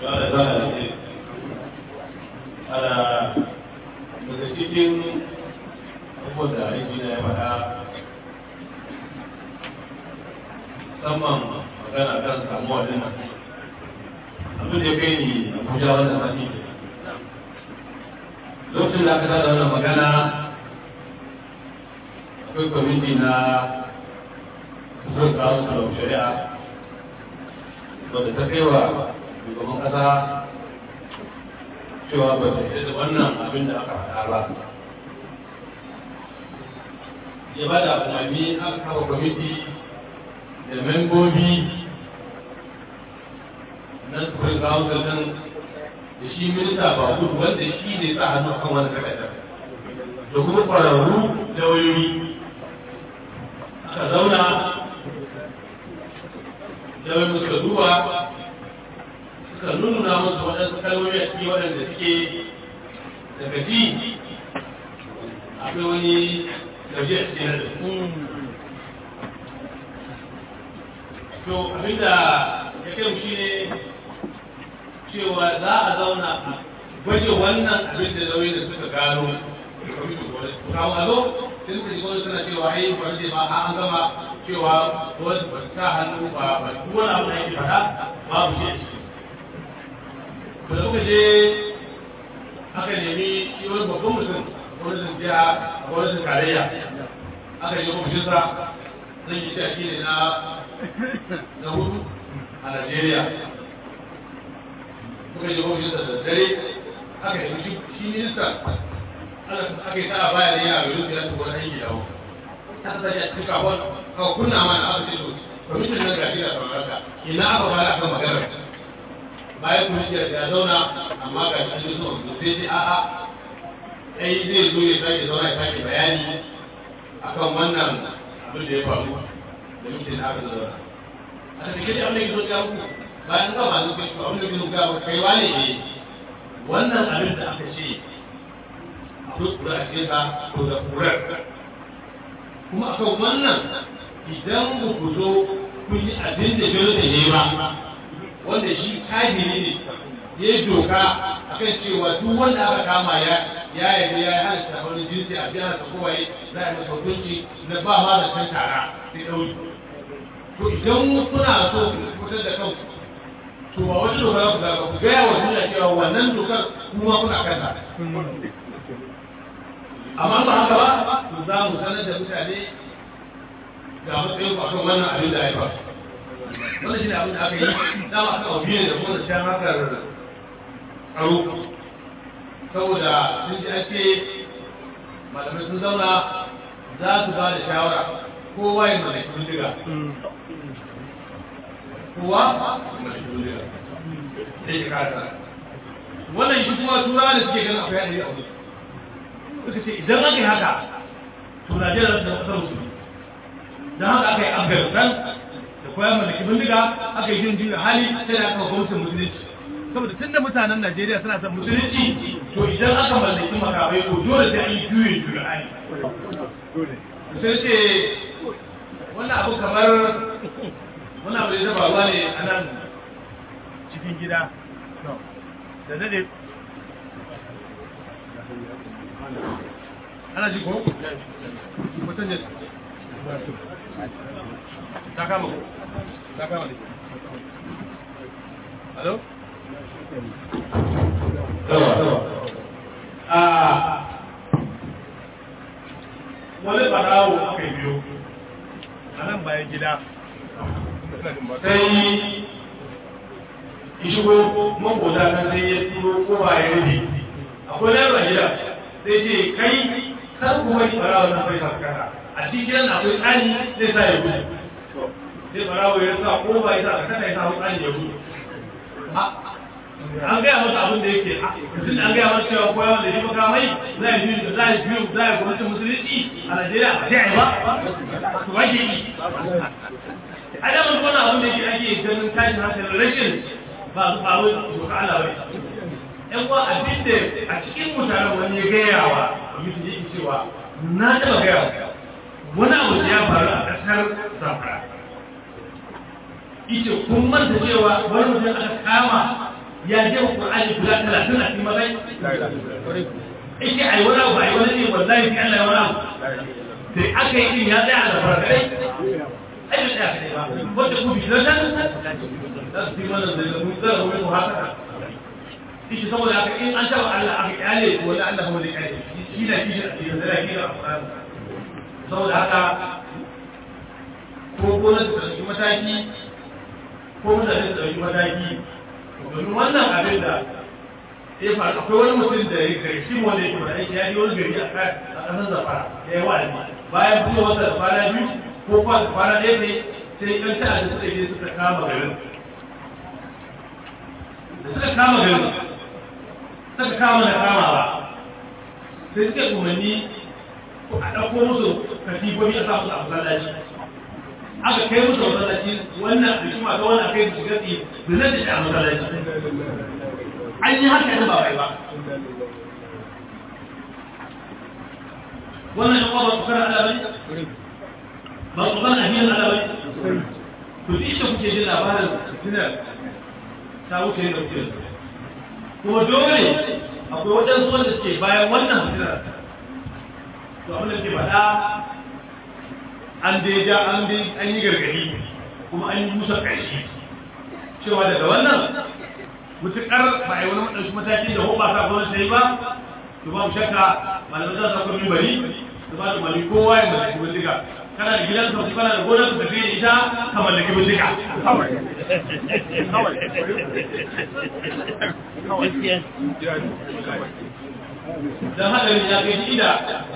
da zana da ke ana daga cikin abubuwan da aiki na ya faɗa musamman magana kan samuwa din nan abin da ya kai ni abuja wannan sati lokacin da aka tada wannan magana akwai kwamiti na kusurin kawo su shari'a wadda ta kai wa shugaban kasa cewa ba ta da wannan abin da aka faɗa ba ya ba da umarni aka kawo kwamiti da membobi na supreme council din da shi minista ba kudu wanda shi ne sa hannu akan wani takardar da kuma ƙwararru da wayoyi aka zauna da suka duba suka nuna musu waɗansu kalmomi a cikin waɗanda suke daga ji akwai wani gaji a cikin da to abinda ya kai mu shine cewa za a zauna a gwaje wannan abin da nauyi da suka gano kawo a zo sai suka shiga suna cewa ai ba ce ba an gama cewa wani ba sa hannu ba ba duk wani abu da yake faɗa babu shi a ciki to da muka je aka nemi shi wani babban mutum gwamnatin jiha a gwamnatin tarayya aka yi ofishinsa zan yi shi ne na na hudu a Najeriya muka yi ofishinsa da dare aka yi shi shi minista aka yi ta baya ne yana gari ya tuba na aiki dawo ta ta ya cikin kawon kawo kunna mana aka ce to kwamishin nan gashi da samarka ina aka fara akan maganar bayan kwamishin ya zauna amma ga shi an zuwa sai ce a'a ai zai zo ya sake zauna ya sake bayani akan wannan abin da ya faru da mutum da aka zauna a tafi kai abin da ya zo ya muku bayan ga masu kai abin da ya zo ya kai wane ne wannan abin da aka ce akwai kura a cikin sa ko da kurar kuma akan wannan idan ba ku zo kun yi abin da jiro da ne ba wanda shi kagiri ne ya yi doka akan cewa duk wanda aka kama ya ya yi ya yi halitta wani jinsi a biya ta kowaye za a yi masa hukunci na ba ma da can tara sai ɗauri to idan kuna so ku fitar da kanku to ba wani doka za ku zaɓa ku gaya wa duniya cewa wannan dokar kuma kuna kanta amma ba haka ba to za mu sanar da mutane ga matsayin ku akan wannan abin da ya faru wannan shi ne abin da aka yi dama aka wa biyu da kuma shan hakar tsaro saboda sun ji ake malamai sun zauna za su ba da shawara kowa ya mallaki bindiga kowa mallaki bindiga sai ya kasa wannan shi kuma tura da suke ganin akwai hadari a wuce suka ce idan aka yi haka to Najeriya za ta zama ƙasar musulmi don haka aka yi Afghanistan da koya mallaki bindiga aka yi jin juya hali sai da aka gwamnatin musulunci saboda tunda mutanen Najeriya suna son musulunci to idan aka mallaki makamai ko dole sai an yi juye juya hali sai ce wannan abu kamar wannan abu da ya faruwa ne a nan cikin gida da dade ana ji ko? mutum ne ta kama ko? ta kama ne alo? yawa yawa a wani barawo aka yi biyo a nan bayan gida sai shigo makota kan sai ya turo ko ba ya rufe akwai yaro a gida sai ce kai kar ku wani barawo na bai kasa a cikin gidan akwai tsani zai sa ya gudu sai barawo ya sa ko ba ya sa ka kasa ya sa tsani ya gudu an gaya masa abin da yake tun an gaya masa cewa koyawa da shi makamai za a biyu za a biyu za a gwamnatin musulunci a Najeriya ba sai a yi ba su wake yi a da mun kona abin da yake ake ganin tashin hankalin rashin ba su faru doka Allah ba yan uwa abin da a cikin mutanen wani ya gaya wa mutum yake cewa na taɓa gaya wani abu da ya faru a ƙasar Zamfara ita kun manta cewa wani mutum aka kama ya je wa Qur'ani guda 30 a cikin mazai yake ai wani abu ai wani ne wallahi sai Allah ya wani abu sai aka yi din ya tsaya da farkai ai da tsaya kai ba wanda ku bi nan da su yi wannan da mu da mu haka shi saboda haka in an taba Allah aka kyale to wani Allah kuma zai kyale shi da shi da cikin da shi da saboda haka ko ko na dauki mataki ko mutane su dauki mataki domin wannan abin da ya faru akwai wani mutum da ya kai shi wanda yake da aiki ya yi wani gari a ƙasar zafara ya yi wa'azi bayan fito wata da kwana biyu ko kwana ɗaya ne sai ɗan ta'adda suka je suka kama garin da suka kama garin suka kama da kamawa sai suka umarni a ɗauko musu katifofi a sa musu a masallaci aka kai musu a masallaci wannan da shi masu wannan kai su shiga tsaye da zai da a masallaci an yi haka ne ba bai ba wannan yan uwa ba su kana ala bane ba su kana ahiyan ala bane to duk inda kuke jin labarin fitinar ta wuce da kuke kuma dole akwai waɗansu wanda suke bayan wannan fitinar to abin da ke faɗa an dai ja an dai an yi gargadi kuma an yi musa ƙarshe cewa daga wannan mutuƙar ba a yi wani maɗauki mataki da hoɓa ta gwamnati ta yi ba to babu shakka malamai za su akwai mimbari da ba da mali kowa ya mallaki bindiga kana da gidan ka kana da gonar ka tafi da ita ka mallaki bindiga dan hadarin ya kai ida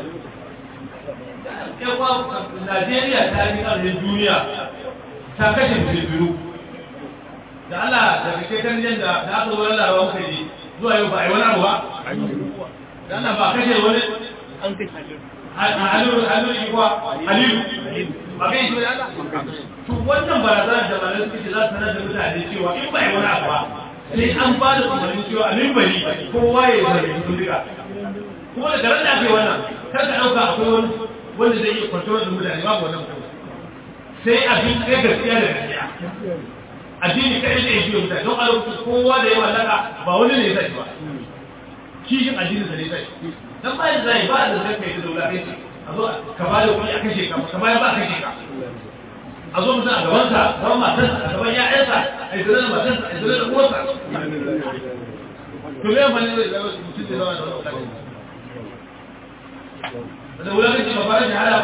yawa Najeriya ta yi ƙarfin duniya ta kashe musulmi da Allah da kake kan da da aka zo lalawa muka ji zuwa yau ba a yi wani abu ba da Allah ba kashe wani an kashe halilu halilu ikwa halilu ba kai shi da Allah to wannan barazana da malamai suke ce za su sanar da mutane cewa in ba yi wani abu ba sai an ba da umarnin cewa a mimbari kowa ya zama mutum duka kuma da garin da ake wannan kar ka ɗauka akwai wani wanda zai iya kwantar da mutane babu wannan sai abin sai gaskiya da gaskiya addini kai da yake mutane don a lokacin kowa da ya mallaka ba wani ne zai ba kishin addini da ne zai dan ba da zai ba da zai kai da dole kai a zo ka ba da kuɗi a kashe ka ka ba ba kashe ka a zo mutum a gaban sa gaban matarsa a gaban ƴaƴansa a yi zira da matarsa a yi zira da uwarsa to me amfani da zai mutum da zama da wani wulakanci da wulakanci ba fara shahada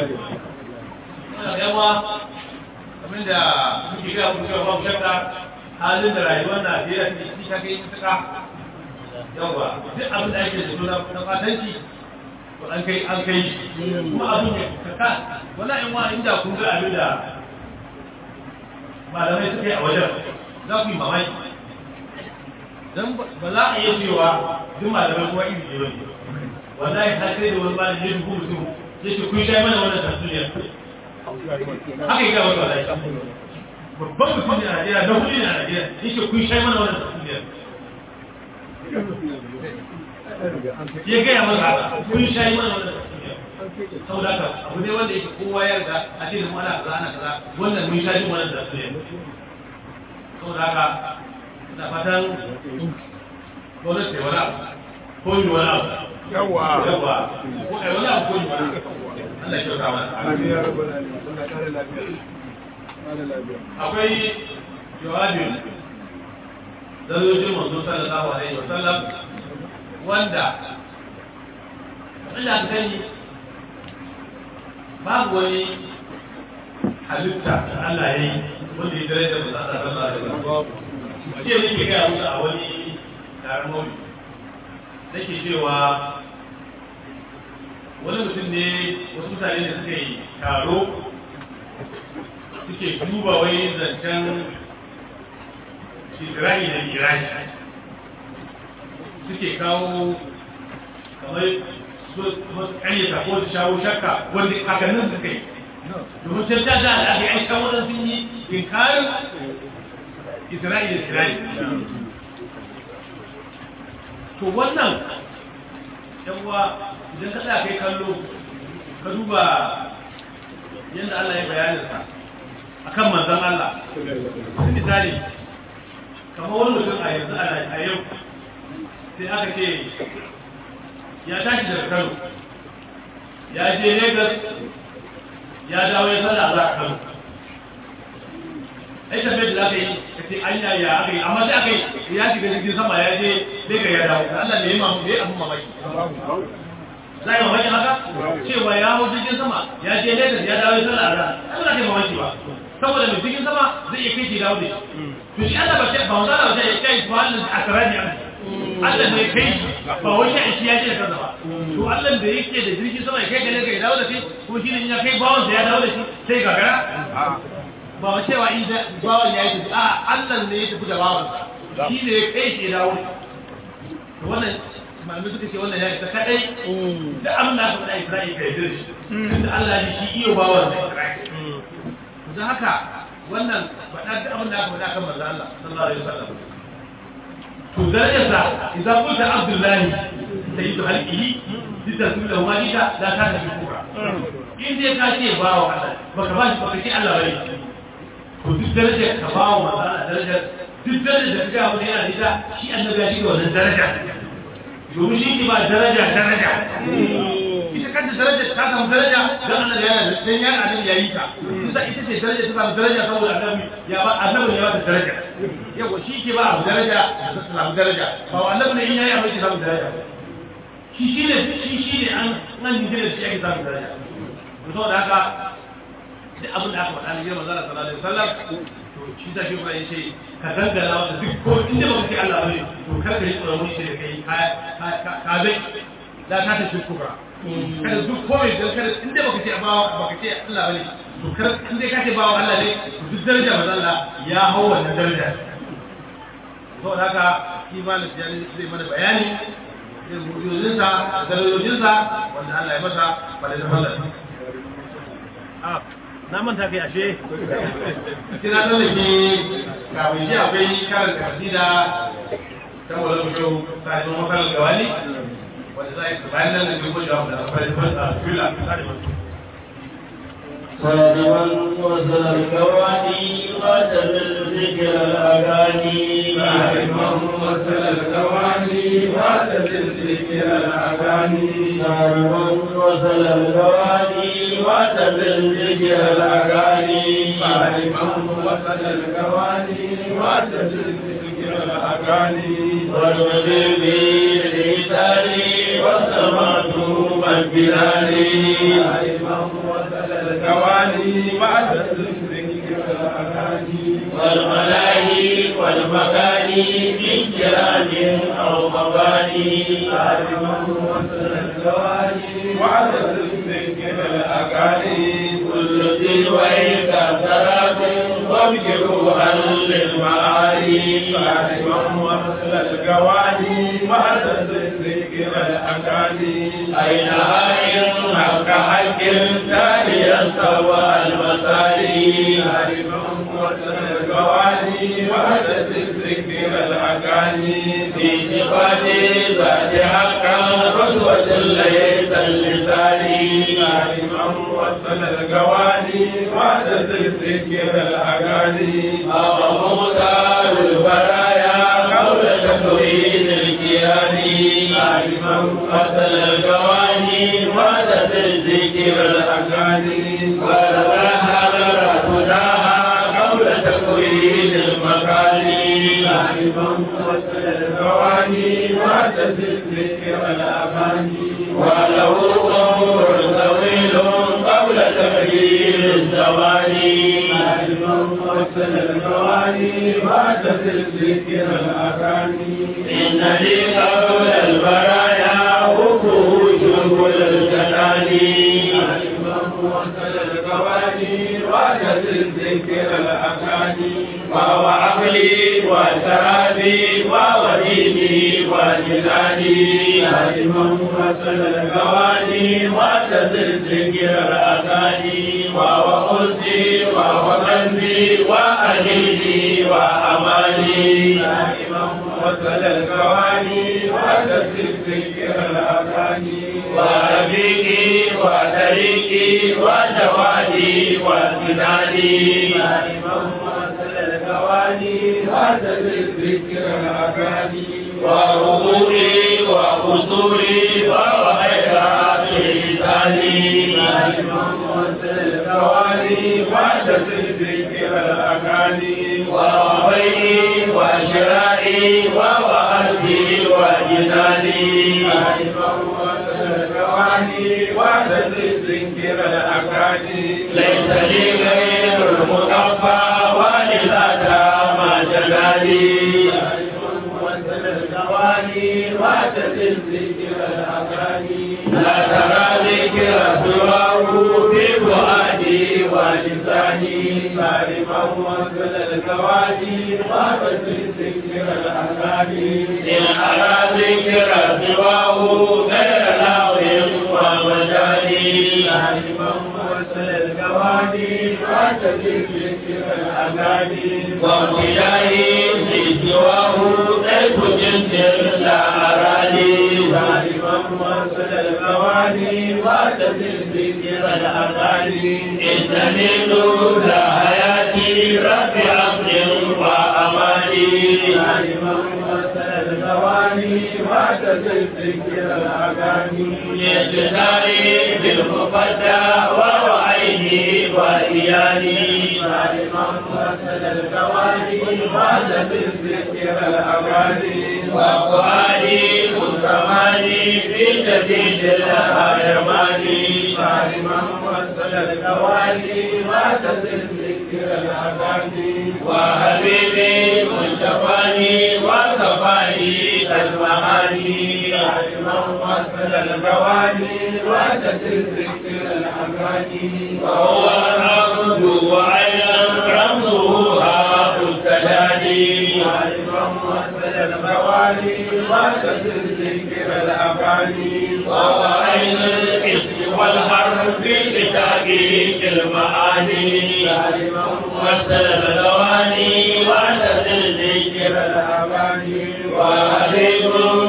ba yawa abin da muke gaya muku cewa babu shakka halin da rayuwar Najeriya take ciki ta kai mutuka yawa duk abin da ake da suna na fatanci to an kai an kai kuma abin ya kaka wannan in wa inda kun ga abin da malamai suka yi a wajen za ku yi mamaki dan ba za a iya cewa duk malamai kuma iri ne bane wallahi har sai da wani malami ya dubu mutum ya ce kun sha mana wannan tatsuniyar haka yi gawa da rai babban mutum ne a Najeriya na hudu ne a Najeriya yake kun shai mana wannan tafiyar ya gaya masa kun shai mana wannan tafiyar sau da haka abu ne wanda yake kowa ya riga a ce da mu ana kaza ana kaza wannan mun shai wannan tafiyar sau da haka da fatan gwamnati wani abu ko yi wani abu yawa yawa ko ai wani abu ko yi wani abu Allah ya kyauta mana amin ya rabbal alamin Allah kare lafiya kare lafiya akwai jawabin zarojin manzo sallallahu alaihi wasallam wanda Allah ka sani babu wani halitta da Allah ya yi wanda ya daraja manzo sallallahu alaihi wasallam jiya nake gaya musu a wani taron mawuni nake cewa wani mutum ne wasu mutane da suka yi taro suke duba wai zancen shigirani da mirani suke kawo kamar su karyata ko su shawo shakka wanda kakannin suka yi domin sai ta da aka yi kan wadansu sun yi inkarin isra'i da shirani to wannan yawa idan ka tsaya kai kallo ka duba yadda Allah ya bayaninsa a kan manzan Allah sun misali kamar wani mutum a yanzu a yau sai aka ce ya tashi daga kano ya je lagos ya dawo ya sallah za a kano ai tafiyar da za ka yi ka ce an yaya aka yi amma sai aka yi ya shiga jirgin sama ya je lagos ya dawo Allah ne ya mamu ne abin mamaki za yi mamaki haka cewa ya hau jirgin sama ya je lagos ya dawo ya sallah a ran ai ba za ka yi mamaki ba saboda mai jirgin sama zai iya kai shi dawo da shi to shi Allah ba ce ba wanda ba ce ya kai ba wannan a taraji an Allah ne kai ba wai shi shi ya ce da kansa ba to Allah da yake da jirgin sama ya kai gane ga dawo da shi ko shi ne ya kai bawon ya dawo da shi sai gagara ba wa cewa in da bawon ya yi tafi a Allah ne ya tafi da bawon shi ne ya kai shi dawo to wannan malamai suka ce wannan ya isa kadai da abin da aka faɗa Isra'ila kai da shi tunda Allah ne shi iyo bawon da Isra'ila don haka wannan faɗa da abin da aka faɗa kan manzo Allah sallallahu alaihi wasallam to darajarsa idan kunta abdullahi sayyidu halqihi litasmi lahu malika la ta ta shukura in dai ka ce ba wa Allah baka ba shi baka ce Allah bane to duk darajar ka ba wa manzo Allah darajar duk darajar da kaga wani yana da shi annabi ya shiga wannan daraja domin shi ke ba daraja daraja ita kanta daraja ta samu daraja dan Allah ya yana dan ya annabi ya yi ta kusa ita ce daraja ta samu daraja saboda annabi ya ba annabi ya ba ta daraja yawa shi ke ba abu daraja ta samu daraja ba annabi ne in yayi abu ya samu daraja shi shi ne shi shi ne an nan ji da shi ake samu daraja saboda haka da abin da aka faɗa ne girman zara sallallahu alaihi wasallam to shi ta shi ya ce ka dangana wata duk ko inda baka ce Allah bane to kar ka yi tsoron wani da kai ka ka bai la ta ta shukura kada duk komai dan kada inda baka ce ba baka ce Allah bane to kar inda ka ce ba Allah ne to duk daraja manzo Allah ya hau wannan daraja to haka shi malam ya zai mana bayani irin mujizunsa da darajojinsa wanda Allah ya masa ba da Allah na manta kai ashe kina da ke kafin shi akwai karin kasida ta wala mutu ta yi makarar gawali wanda za a yi bayan nan da duk wajen da akwai fasa fila صادما وصل الكواني قاتل الذكر الأغاني صادما وصل الكواني قاتل الذكر الأغاني صادما وصل الكواني قاتل الذكر الأغاني صادما وصل الكواني قاتل الذكر الأغاني والمدير بالإيثار والسماء بالبلاد صادما وصل الكواني قاتل الذكر الأغاني والملاهي والمكاني من كرام أو مباني صادما وصل الكواني قاتل الذكر الأغاني كل تلويك سراب وابجروا عن للمعالي صادما وصل الكواني قاتل الذكر الأغاني أين هاي حق حق تاليا سوى المسالي صادما وصل الكواني قاتل الذكر الأغاني في صفات ذات حقا رسوة ليس اللساني صادما وصل الكواني قاتل الذكر الأغاني أو مختار البرايا قول تكوين الكيان صادما قتل الكواني وعدت الذكر الأغاني ولها هداها قبل تكوين المكان صادما وصل الكواني قاتل الذكر الأغاني وله عمر طويل قبل تغيير الزمان صادما وصل الكواني قاتل الذكر الأغاني إن لي قبل البرايا وقوش كل الجنان وصل الكواني وعدت الذكر الأغاني وهو عقلي وسرابي ووديني وجناني دائما وصل الكواني وعدت الذكر الأغاني وهو أنسي وهو قلبي وأهلي وأماني دائما وصل الكواني وعدت الذكر الأغاني ورفيقي وطريقي وجوادي وامتدادي دائما وصل وصل الكواني وعدد الذكر الأكاني وركوعي وقصوري وخيرات لساني وصل الكواني وعدد الذكر الأكاني وبيعي وشرائي ووهبي وجناني وصل الكواني وعدد الذكر الأكاني ليس لي غير المكفى ولذاك ما جناني وصل الكواني وعدد الذكر الأكاني لا ترى ذكر سواه في فؤادي ولساني معرفة وصل الكواني وعدد الذكر الأكاني إن أرى ذكر سواه غير لاوي ومجاني معرفة وصل الكواني وعدد الذكر الأكاني وابتدائي في سواه كيف جنس لا أراني معرفة وصل الكواني وعدد الذكر الأكاني إنني نور حياتي رب عبد وأماني معرفة وصل الكواني وعدد الذكر الأكاني يجداري بالمفدى وهو عيني وإياني معرفة وصل الكواني وعدد الذكر الأكاني وفؤادي كرماني في جديد الهرماني معرفة وصل الكواني وعدد الذكر الأكاني وحبيبي مصطفاني وصفاني كالمعاني معرفة وصل الكواني وعدد الذكر الأكاني وهو العبد وعين رمزه هاء التداني معرفة وصل الكواني وعدد الذكر الأكاني وهو عين الاسم والحرف في تحقيق المعاني معرفة مثل الغواني وعدد الذكر الأكاني وحبيب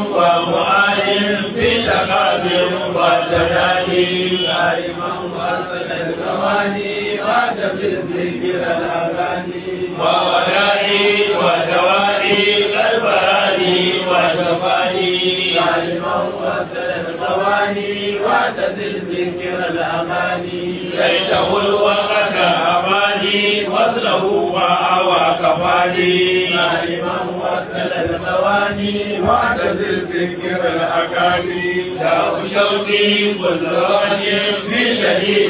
ومعالم في تقابل وتداني معرفة وصل الكواني وعدد الذكر الأكاني وودائي ودوائي كالبراني وشفاني معرفة وصل الكواني وعدد الذكر الأماني ليته الوقت أماني وصله وأوى كفاني معرفة وصل المواني وعدد الذكر الأكاني داء شوقي كل وجه في شديد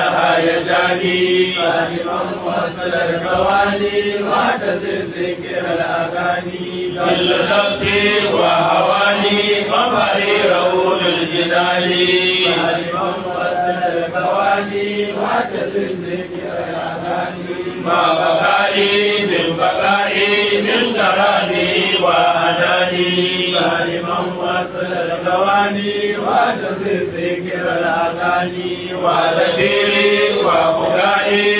الهيجان معرفة وصل المواني وعدد الذكر الأكاني كل نفسي وهواني مفري رؤون الجنان معرفة وصل المواني وعدد الذكر الأكاني ما بقائي من بقائي من تراني وأناني معرفة وصل المواني وعدد الذكر الأكاني وذكيري وبكائي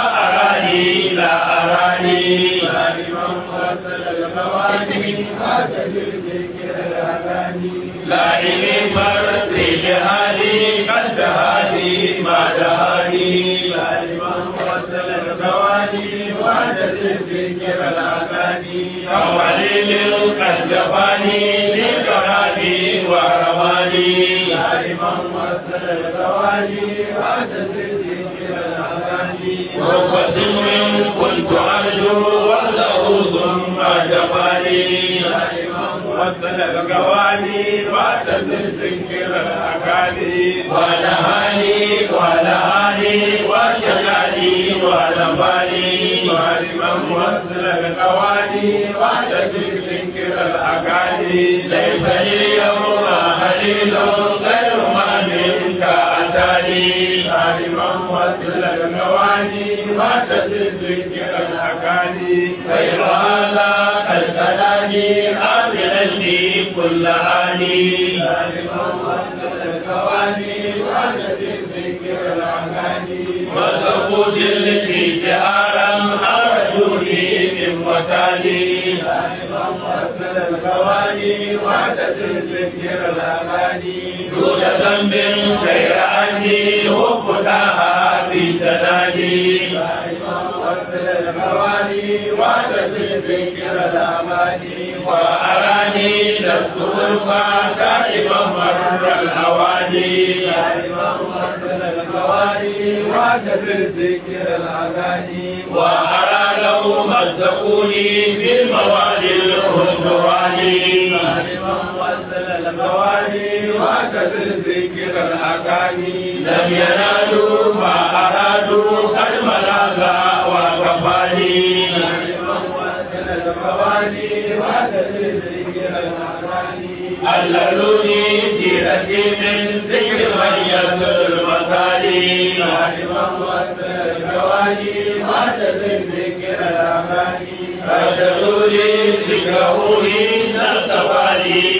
وأراني لا أراني معرفة وصل المواني وعدد الذكر الأكاني لائمي فرقي جهالي قد دهالي ما دهالي معرفة وصل المواني وعدد الذكر الأكاني كوليل قد جفاني لكرامي ورماني معرفة وصل المواني وعدد الذكر الأكاني رب من كنت أرجو وله ثم جفاني وصل القواني وعدد الذكر الأكاني ونهاني ونهاني وشجاني ونفاني معرفة وصل القواني وعدد الذكر الأكاني ليس لي يوم خليل غير ما منك أتاني معرفة وصل القواني وعدد الذكر الأكاني غير هذا كالكلام آمنني كل آني معرفة وصل القواني وعدد الذكر الأكاني وسقوط التي جهارا أرجوني من وتاني معرفة وصل القواني وعدد الذكر الأكاني دون ذنب غير أني وفتاها في تنادي معرفة وصل الغواني واعتصم ذكر الأماني وأراني لست ألقى دائما مر الأواني دائما وصل الغواني واعتصم ذكر الأغاني وأرى لو مزقوني في الموالي الهجراني دائما وصل الغواني واعتصم ذكر الأغاني لم ينالوا ما أرادوا قد ملاذا وكفاني دائما وصل الغواني واعتصم ذكر الأغاني عللوني سيرتي من ذكر من يسر المثالي دائما وصل الغواني واعتصم ذكر الأغاني فجلوني ذكره عند التوالي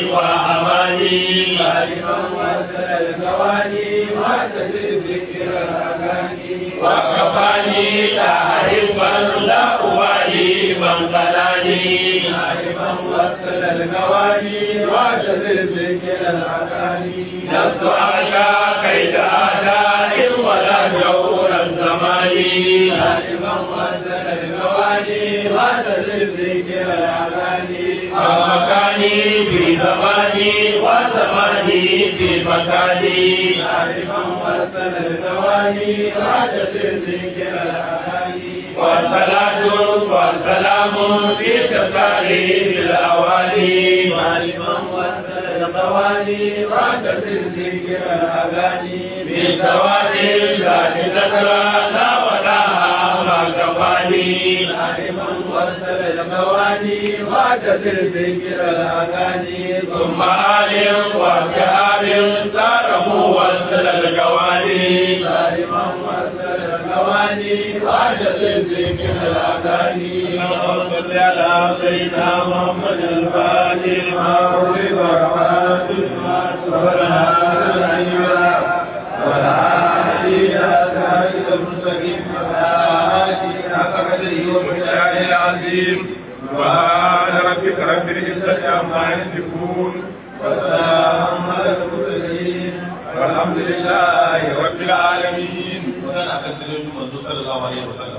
وأماني دائما وصل الغواني واعتصم ذكر الأغاني وكفاني لا أحبا لا أبالي من قلاني دائما وصل الغواني واعتصم ذكر الأغاني لست أخشى كيد أعداء ولا جور الزمان دائما وصل الغواني واعتصم ذكر الأغاني فمكاني في زماني وزماني في مكاني دائما وصل الغواني واعتصم ذكر الأغاني والصلاة والسلام في تساليم الأواني دائما وصل الغواني واعتصم ذكر الأغاني بالزواج ذات ذكرى لا ولا ما كفاني دائما وصل الغواني واعتصم ذكر الأغاني ثم آل وشهاب صار موصل الجواني دائما وصل الغواني واعتصم ذكر الأغاني اللهم صل على سيدنا محمد الفاتح ما أغلق ورحمة سبحان ربك رب العزة عما يصفون وسلام على المرسلين والحمد لله رب العالمين magana akan sirrin manzo sallallahu alaihi wasallam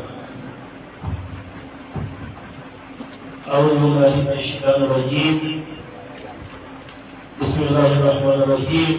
أعوذ بالله من الشيطان الرجيم بسم الله الرحمن الرحيم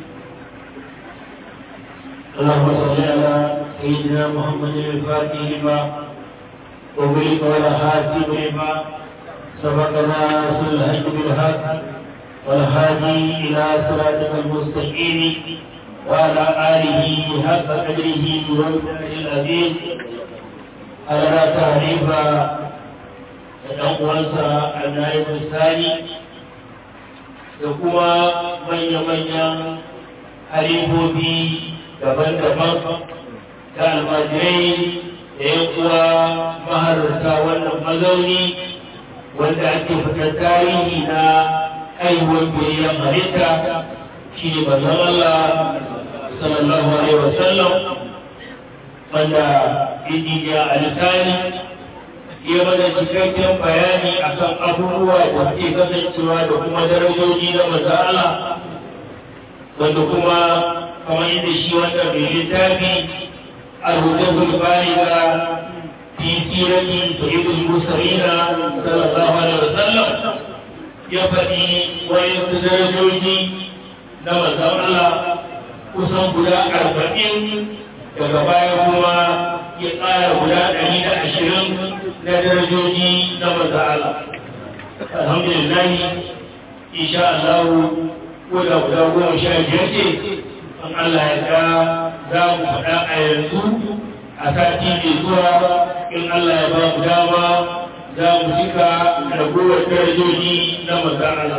اللهم صل على سيدنا محمد الفاتح لما وبلغ ولا حاتم لما سبقنا رسول الهج بالحق والهادي إلى صراطك المستقيم وعلى آله حق قدره ومقداره العظيم على تعريف da ɗan uwansa a nayin misali da kuma manya-manyan haribobi daban-daban da almajirai da yan uwa mahararta wannan mazauni wanda ake fitar tarihi na haihuwar biyayyen halitta shi ne manzon Allah sallallahu alaihi wasallam wanda ya a lisani ya mana cikakken bayani akan abubuwa da suke kasancewa da kuma darajoji na manzo Allah wanda kuma kamar yadda shi wanda mai littafi al-hujjatul baliga fi sirati sayyidul mursalina sallallahu alaihi wasallam ya faɗi wayansu darajoji na manzo Allah kusan guda arba'in daga baya kuma ya ƙara guda ɗari da ashirin na darajoji na maza'ala alhamdulillah insha Allah ko da guda goma sha biyar ce an Allah ya ga za mu faɗa a yanzu a sati mai zuwa in Allah ya ba mu dama za mu cika ragowar darajoji na maza'ala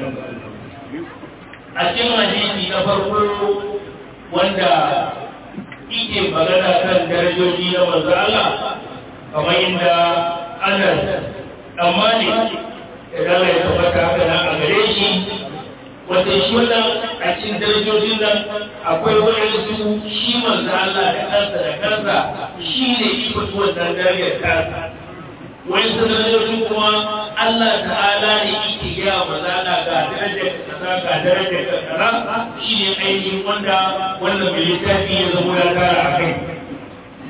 a cikin hadisi na farko wanda ike magana kan darajoji na manzo Allah kamar inda Anas dan Malik da Allah ya tabbata haka nan a gare shi wanda shi wannan a cikin darajojin nan akwai waɗansu shi manzo Allah da kansa da kansa shi ne iko wannan darajar kansa wani darajojin kuma Allah ta'ala ne yake gaya manzo Allah ga darajar kaza ga darajar kaza shi ne ainihin wanda wannan mai littafi ya zama ya tara a kai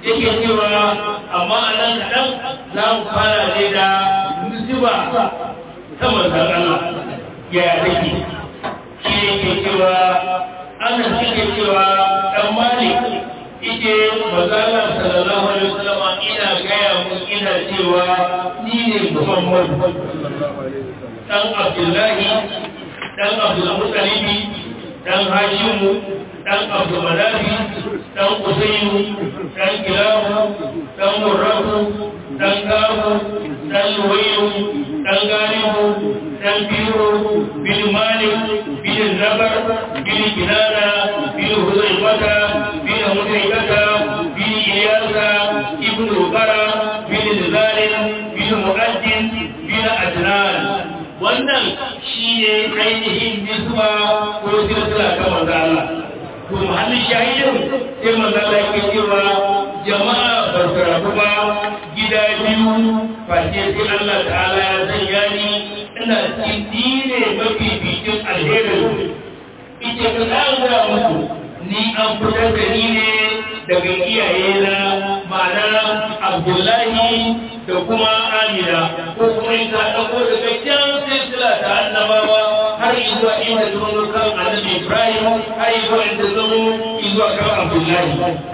yake cewa amma a nan kaɗan za mu fara ne da nusiba ta manzan Allah ya take shi ne ke cewa ana suke cewa ɗan malik ike mazala sallallahu alaihi wasallam ina gaya mun ina cewa ni ne Muhammad dan Abdullahi dan Abdul Muttalibi dan Hashimu dan Abdul Manafi dan Usayyu dan Kilabu dan Murrafu dan Kafu dan Luwayyu dan Galibu dan Biro bin Malik bin Nabar bin Kinana bin Huzaifata bin Huzaifata bin Iyasa ibn Rubara bin Zalim bin Mu'addin bin Adnan wannan shi ne ainihin nisba ko silsila ta manzo Allah to mahallin shahidin sai manzo Allah yake cewa jama'a ba su rabu ba gida biyu face sai Allah ta'ala ya sanya ni ina cikin ne mafi bikin alherin ita ka ga musu ni an fitar da ni ne daga iyayena ma'ana Abdullahi da kuma Amina ko kuma in ka ɗauko daga can silsila ta annabawa har zuwa inda zuwa kan annabi Ibrahim har zuwa inda zuwa kan Abdullahi.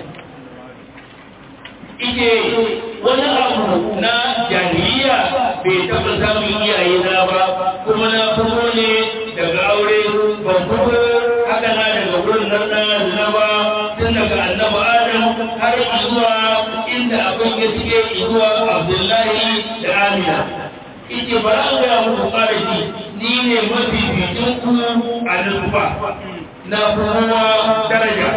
Ike wani abu na jahiliya bai taɓa samun iyaye na ba kuma na fito ne daga aure ban fito haka na daga wurin nan na zina ba tun daga annabi Adam har zuwa inda abin ya cike zuwa Abdullahi da Amina. Ike ba an gaya muku fara shi ni ne mafi bitin ku a nufa na kowa daraja.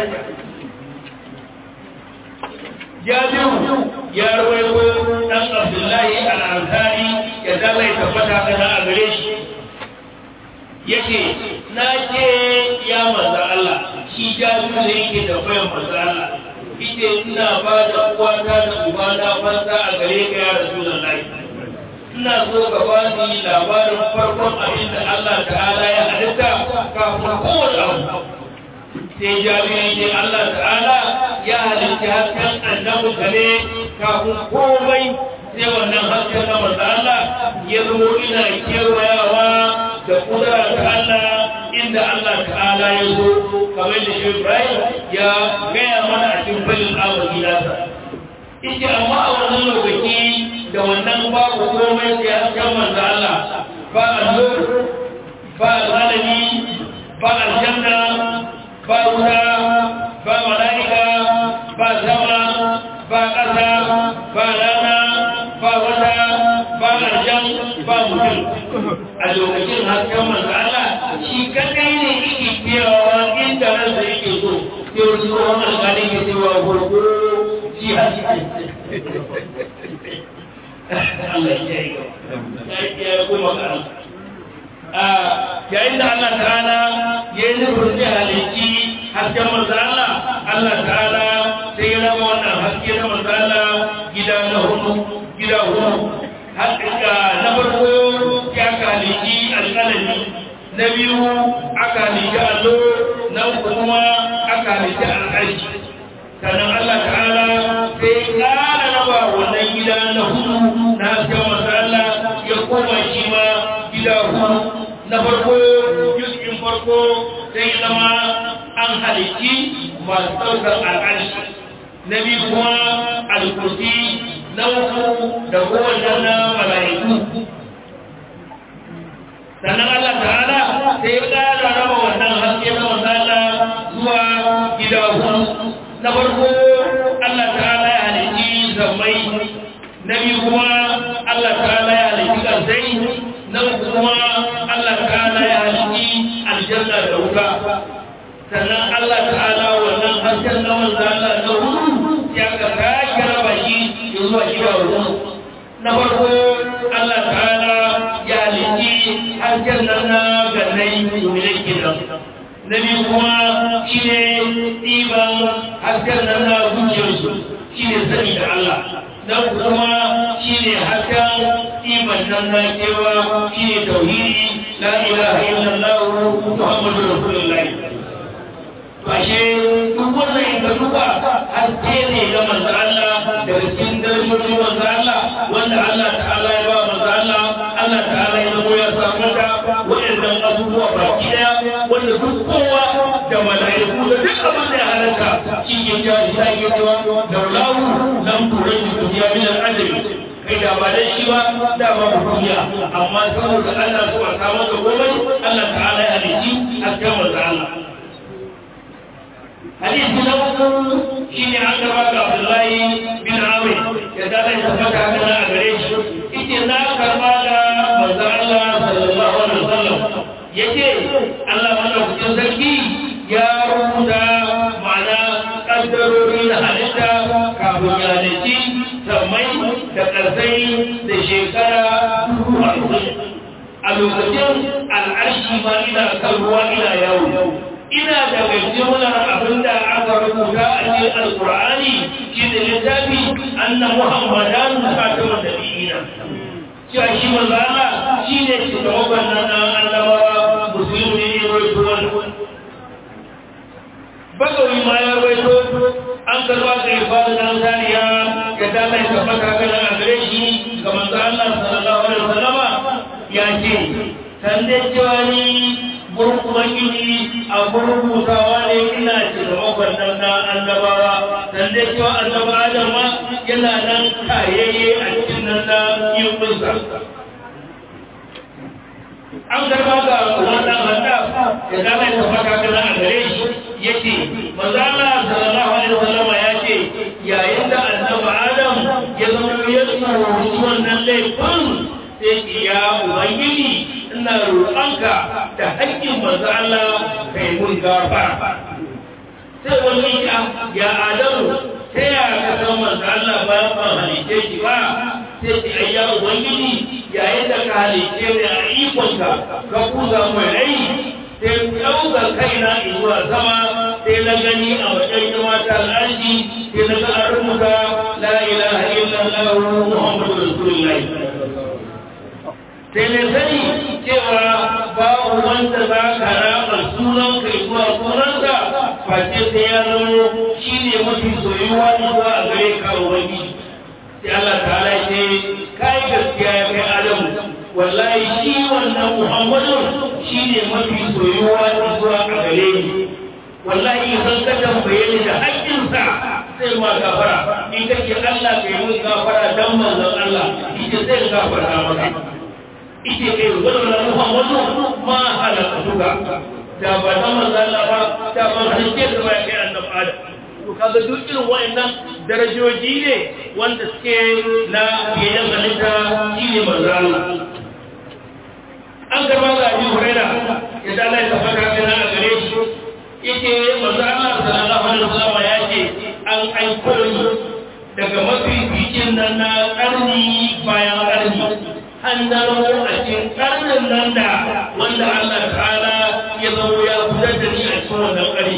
Jabiru ya rawaito ɗan Abdullahi al'ansari ya zalai tabbata kana a gare shi. Yake, na ce ya manza Allah, shi jabiru da yake da bayan manza Allah. ita ina ba da uwata da ubana fansa a gare ka ya rasulullahi ina so ka ba ni labarin farkon abin da Allah ta'ala ya halitta kafin kowane abu sai jami'ai ne Allah ta'ala ya halitta hasken annabi kare kafin komai sai wannan hasken na manzo Allah ya zo ina kewayawa da kudura ta Allah inda Allah ta'ala ya zo kamar da shi Ibrahim ya gaya mana a cikin falin awon nasa. Ike amma a wannan lokaci da wannan babu komai sai a kan manzo Allah ba annur ba zalimi ba aljanna ba wuta ba mala'ika ba sama ba ƙasa ba rana ba wata ba aljan ba mutum a lokacin hasken manzo Allah shi kadai ne yake biyawa inda ransa yake so sai wani tsohon alƙalin ke cewa gurgu shi haske Allah ya yi ya yi kuma karan yayin da Allah ta'ala ya yi nufin zai halitti hasken manzo Allah Allah ta'ala sai ya rama wannan haske na manzo Allah gida na hudu gida hudu haƙiƙa na farko ya kaliki alƙalami na biyu aka halitta allo na uku kuma aka halitta al'arshi sannan Allah ta'ala sai ƙara raba wannan gida na hudu na hasken masala ya koma shi ma gida hudu na farko yuskin farko sai zama an halitti masu ɗaukar al'arshi na biyu kuma alkursi na uku da kowanne na mala'iku sannan Allah ta'ala sai ya ƙara raba wannan haske na masala zuwa gida hudu na farko Allah ta'ala ya halitti zammai na biyu kuma Allah ta'ala ya halitti ƙarsai na uku kuma Allah ta'ala ya halitti aljanna da wuta sannan Allah ta'ala wannan hasken na masala na hudu ya ka sake raba shi zuwa gida hudu na farko Allah ta'ala ya halitti hasken nan na gannai domin gidan na biyu kuma shi ne ɗiban hasken nan na zuciyarsu shi ne sani da Allah na kuma shi ne hasken ɗiban nan na kewa shi ne tauhidi la ilaha illallah muhammadu rasulullahi to ashe duk wannan in ka duba haske ne ga manzo Allah daga cikin darajojin manzo Allah wanda Allah ta'ala ya ba manzo Allah Allah ta'ala ya zamo ya samu da waɗannan abubuwa baki daya wanda duk kowa da mala'iku da duk abin da ya halarta shi ke ja shi ta ke cewa da lawu lam turai duniya min al-ajri kai da ba dan shi ba da ba mu duniya amma saboda Allah su a samu da komai Allah ta'ala ya halici a kan manzo Allah hadisi na uku shine an gaba ga Abdullahi bin Amr ya da ya tabbata haka a gare shi ite na karba da manzo Allah sallallahu alaihi wasallam yace Allah madaukakin sarki ya rubuta ma'ana kaddarori na halitta kafin ya halitti sammai da ƙarsai da shekara dubu hamsin a lokacin al'arshi ma ina kan ruwa ina yawo ina daga jimlar abin da aka rubuta a cikin alkur'ani shi da littafi anna muhammadan khatamul nabiyina cewa shi manzo Allah shine shugaban nan annabawa musulmi ne rawaito wannan bagawi ma ya rawaito an karba da ibadu dan zariya ya dala ya tabbata kana a gare shi ga manzo Allah sallallahu alaihi wasallama ya ce san dai cewa ni gurin ubangiji a gurin hutawa ne ina ce da makwannan na annabawa dan dai cewa annaba adam ma yana nan kayayye a cikin nan na yin kunsa an karba ga wannan handa ya dama ya tabbata kana a gare shi yace manzo Allah sallallahu alaihi wasallam ya ce yayin da annabi adam ya zama ya tsoro wannan laifin sai ya ubangiji ina roƙonka da haƙƙin manzo Allah kai mun gafara sai wani ya ya adamu sai ya ka san manzo Allah ba ba halice shi ba sai ki ayya ubangiji yayin da ka halice ni a ikonka ka kuza mai rai sai ɗauka kaina zuwa sama sai na gani a wajen mata al'arshi sai na ga an rubuta la ilaha illallah muhammadu rasulullahi sai na sani cewa babu wanda za ka raba sunan kai zuwa sunansa face sai ya zama shi ne mafi soyuwa zuwa a gare ka wani sai Allah ta ce kai gaskiya ya kai Adamu wallahi shi wannan Muhammadu shi ne mafi soyuwa zuwa a gare ni wallahi idan ka tambaye ni da haƙƙinsa sai ma gafara in kake Allah kai mun gafara dan manzon Allah ita sai gafara maka ita kai wannan Muhammadu ma halaka duka da ba ta manzon Allah ba da ba halice da ba kai annabi Adam to kaga duk irin wayannan darajoji ne wanda suke na biyan halitta shi ne manzon Allah an karba ga Abu Hurairah ya dala ya tabbata kana a gare shi yake manzo Allah sallallahu alaihi wasallam ya ce an aiko ni daga mafi bikin nan na karni bayan karni hannaro a cikin karnin nan da wanda Allah ta'ala ya zama ya fitar da ni a cikin wannan karni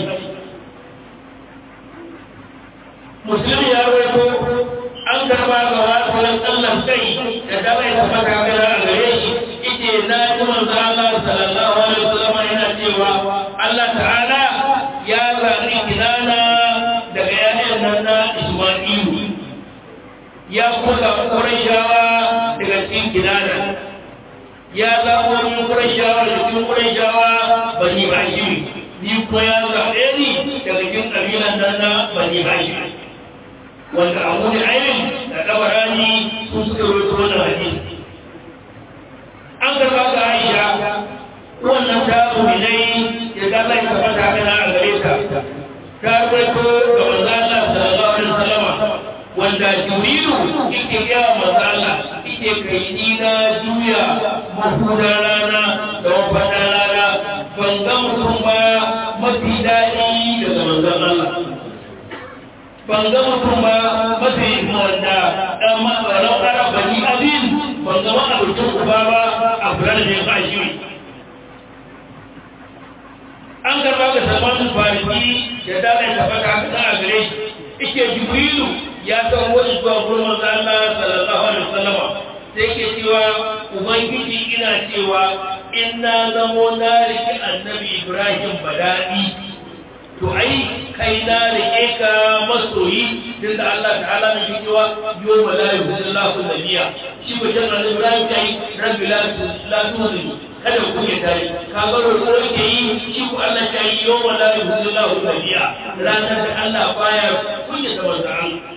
musulmi ya rawaito an karba ga wasu Allah kai da dama ya tabbata kana a gare shi yake na ji manzo Allah sallallahu alaihi wasallam yana cewa Allah ta'ala ya zaɓi kinana daga ‘ya'yan nan na Ismailu, ya kula ƙurashawa daga cikin kinana, ya zaɓo min ƙurashawa daga cikin ƙurashawa bani Hashim, ni ko ya zaɓe ni daga cikin ƙabilan nan na bani Hashim. Wanda abu da ainihin da ɗabarani sun suka roto da hadisi. An gaba ga Aisha, wannan ta muminai ya zalla ya tabbata kana a gare ta ta rawaito ga manzo Allah sallallahu alaihi wasallam wanda Jibrilu yake ga manzo Allah yake kai ni na juya mahuda rana da wafada rana ban ga mutum ba mafi daɗi daga manzo Allah ban ga mutum ba mafi wanda ɗan matsaron arabani abin ban ga ma'abucin uba ba a kula da ne ba shi an karba ga salman fariki ya dalai tabbata ta a gare shi ike jibrilu ya san wani zuwa gurin manzo Allah sallallahu alaihi wasallam sai ke cewa ubangiji ina cewa in na zamo na riki annabi Ibrahim badadi to ai kai na rike ka masoyi tunda Allah ta'ala ne cewa yawma la yuhillahu nabiyya shi ko jan Allah Ibrahim kai rabbi la la tuzi kada ku ya tare ka ga roƙo yake yi shi ko Allah ta yi yawma la yuhillahu nabiyya ranar da Allah baya kunya ta manzo Allah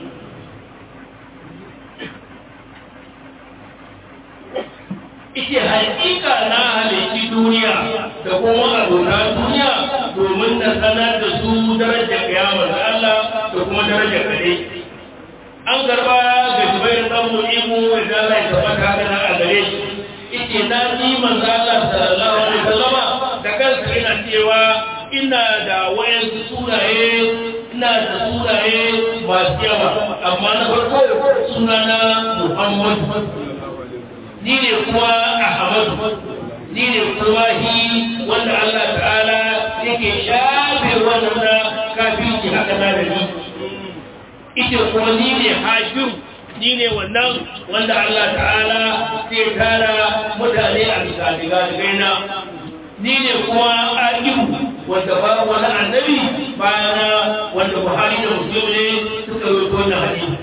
ita hakika na halitti duniya da kuma abota duniya domin na sanar da su darajar kiyamar da Allah da kuma darajar kare an garba ga jubair dan mu'imu da Allah ya tabbata haka na a gare shi ita na ji manzo Allah sallallahu alaihi wasallam da kansa ina cewa ina da wayansu sunaye ina da sunaye masu yawa amma na farko sunana Muhammad ni ne kuma Ahmadu ni ne kuma hi wanda Allah ta'ala yake shafe wannan kafirci haka na da ni ita kuma ni ne Hashim ni ne wannan wanda Allah ta'ala zai tara mutane a bisa diga na ni ne kuma Aqibu wanda ba wani annabi bayana wanda Buhari da Muslim ne suka yi wannan hadisi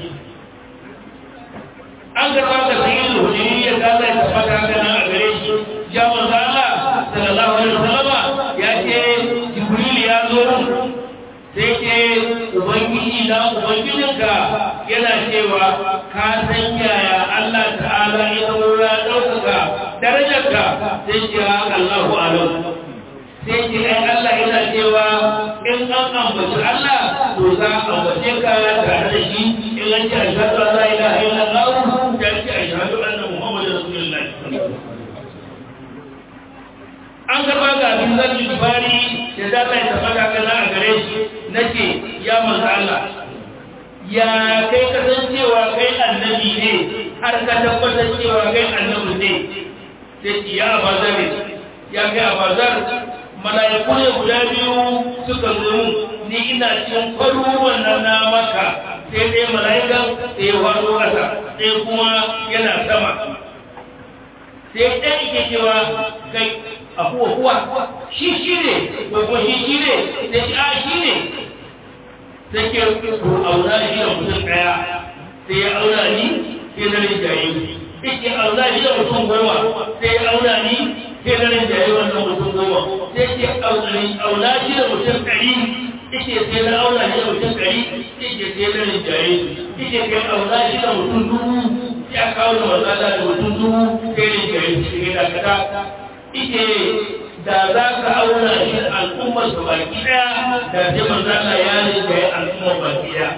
an karɓa da sayin hujiri ya kasa ya tabbata gana a gare shi ya manzo Allah sallallahu alaihi wasallam ya ce Jibril ya zo sai ce ubangiji na ubangijinka yana cewa ka san yaya Allah ta'ala ya saura ɗaukaka darajarka sai ce Allahu alam sai ce ai Allah yana cewa in an ambaci Allah to za a ambace ka tare da shi in an ce ashhadu an la ilaha illallah ya ce ashhadu anna muhammadar rasulullahi an gaba ga abin zan yi bari da za ta yi tabbata kana a gare shi nake ya manzo Allah ya kai kasancewa kai annabi ne har ka tabbatar cewa kai annabi ne sai ya abazar ya kai abazar mala'iku ne guda biyu suka zo ni ina cikin kwaruruwan nan na maka sai dai mala'ikan sai ya wado ƙasa sai kuma yana sama sai ɗan ike cewa kai a kuwa kuwa shi shi ne ko kuma shi shi ne sai shi a shi ne sai ke ko auna shi da mutum ɗaya sai ya auna ni sai na rinjaye ike auna shi da mutum goma sai ya auna ni sai na rinjaye wannan mutum goma sai ke auna shi da mutum ɗari ike sai na auna shi da mutum ɗari ike sai na rinjaye ike sai auna shi da mutum dubu ya kawo da matsala da mutum dubu sai rinjaye shi ne da kada ike da za ka auna shi al'ummar su baki daya da sai manzo Allah ya rinka yi al'ummar baki daya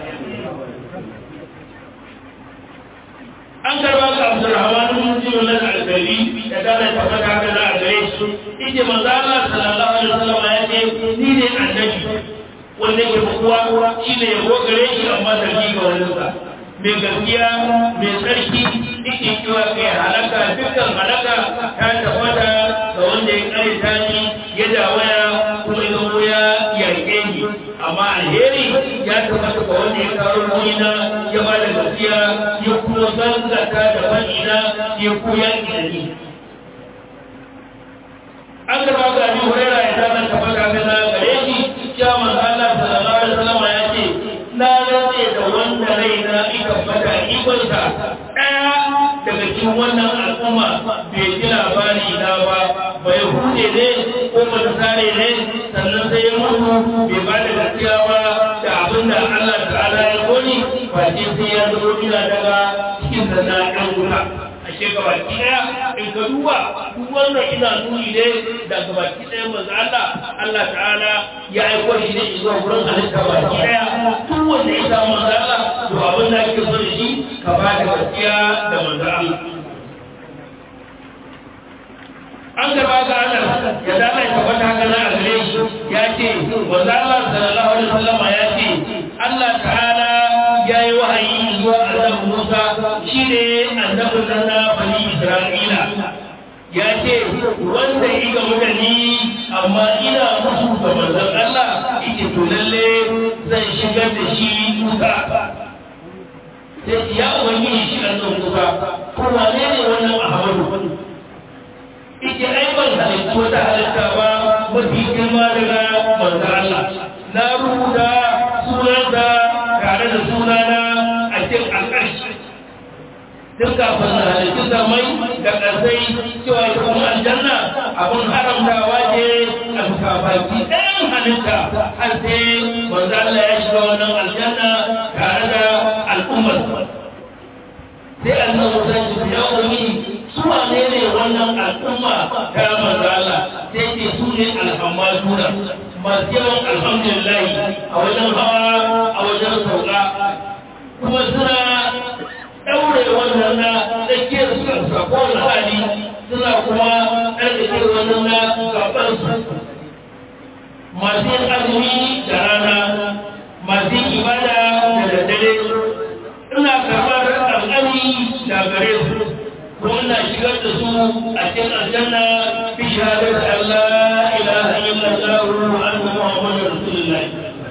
an karba ga Abdurrahman bin Jibril al-Albani da kana tabbata ga da gare shi ike manzo Allah sallallahu alaihi wasallam ya ce ni ne annabi wanda ke kowa shine ya gare shi amma da ga wannan sa mai gaskiya mai tsarki yake cewa kai halaka dukkan halaka ta tabbata ga wanda ya karita ni ya dawaya kuma ya zo ya yarke ni amma alheri ya tabbata ga wanda ya kawo ruhina ya ba da gaskiya ya kuma zangata da fa'ina ya koya da ni an gaba ga ni hurera ya zama tabbata ga na gare shi ya manzo Allah sallallahu alaihi wasallam ya ce na rantse da wanda raina ika fata ikonsa ɗaya daga cikin wannan al'umma bai ji labari na ba bai hude ne ko matasare ne sannan sai ya mutu bai ba da gaskiya ba da abin da Allah ta'ala ya koni ba ce sai ya zama ina daga cikin sana ɗan wuta a shekara ɗaya in ka duba duk wannan ina nuni ne da gabaki ɗaya manzo Allah Allah ta'ala ya aiko shi ne zuwa wurin halitta baki ɗaya duk wanda ya samu manzo Allah to abin da ake so da shi ka ba da gaskiya da manzo Allah an gaba ga Allah ya dala ya tabbata haka na a gare shi ya ce manzo Allah sallallahu alaihi wasallam ya ce Allah ta'ala ya yi wahayi zuwa annabi Musa shine annabin nan na bani Isra'ila ya ce wanda yi ga mutane amma ina musu ga manzon Allah yake to lalle zan shigar da shi Musa sai ya ubangiji shi annabi Musa ko wane ne wannan Ahmadu ike ai ban halittu wata halitta ba mafi girma daga manzon Allah na rubuta tun kafin na halittu zamai da ƙarsai cewa ita kuma aljanna abin haramtawa ce a baki ɗayan halitta har sai manzo Allah ya shiga wannan aljanna tare da al'ummar sai annabi Musa ya ce ya wani su wane ne wannan al'umma ta manzo Allah sai ce su ne alhamdulillah masu yawan alhamdulillah a wajen hawa a wajen sauka kuma suna ɗaure wannan na tsakiyar su sako na hali suna kuma ɗarɗake wannan na gabansu masu yin azumi da rana masu yin ibada da daddare ina karɓar alƙali da gare su kuma ina shigar da su a cikin aljanna fi shahadar Allah ilaha illallah wa anna muhammadar rasulullah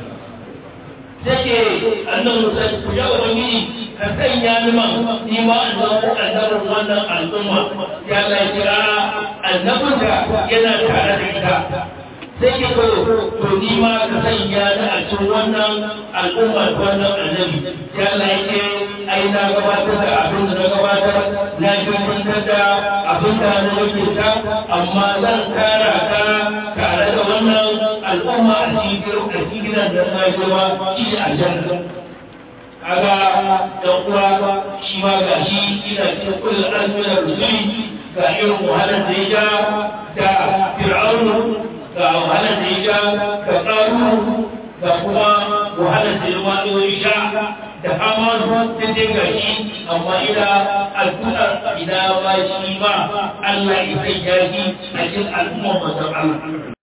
take annan musa ku ya ubangiji ka sanya ni man ni ma an zama annabin wannan al'umma ya Allah ya kira annabin da yana tare da ita sai ke ko to ni ma ka sanya ni a cikin wannan al'umma wannan annabi ya Allah ya ce ai na gabatar da abin da na gabatar na gabatar da abin da na wakilta amma zan kara ka tare da wannan al'umma a cikin gidan da na gaba shi aljanna kaga dan uwa shi ma ga shi ina cikin kullu azmina rusuli ga irin wahalar da ya ja da fir'aunu ga wahalar da ya ja da qaru ga kuma wahalar da ya wani wani sha da hamanu da dai ga shi amma ina addu'ar ina ba shi ma Allah ya sanya shi a cikin al'ummar manzon Allah